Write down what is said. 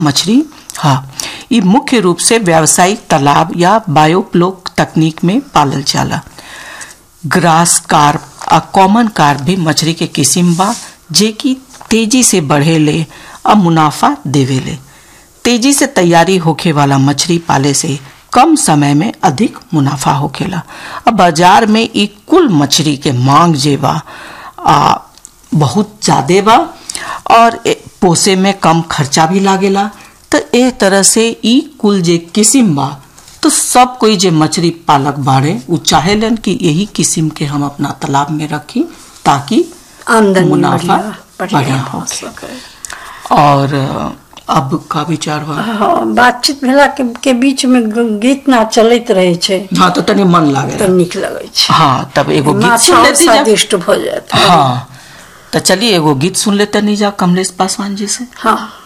मछली हाँ ये मुख्य रूप से व्यावसायिक तालाब या बायोप्लोक तकनीक में पालल जाला ग्रास कार्प आ कॉमन कार्प भी मछली के किस्म बा जे की तेजी से बढ़ेले और मुनाफा देवेले तेजी से तैयारी होखे वाला मछली पाले से कम समय में अधिक मुनाफा होखेला अब बाजार में ई कुल मछली के मांग जे बा आ, बहुत ज्यादा बा और ए, पोसे में कम खर्चा भी लागेला तो ए तरह से ई कुल जे किस्म बा तो सब कोई जे मछली पालक बाड़े उ चाहेलन कि यही किस्म के हम अपना तालाब में रखी ताकि आमदनी मुनाफा बढ़िया बढ़िया बढ़िया हो होखे। सके और अ, अब का विचार बा हाँ बातचीत भेला के, के बीच में ग- गीत ना चलैत रहे छै हाँ तो तनी मन लागे तो नीक लगे छै हाँ तब एगो गीत माछा सुन और लेती जा स्वादिष्ट भ जात हाँ तो चलिए एगो गीत सुन लेते नहीं जा कमलेश पासवान जी से हाँ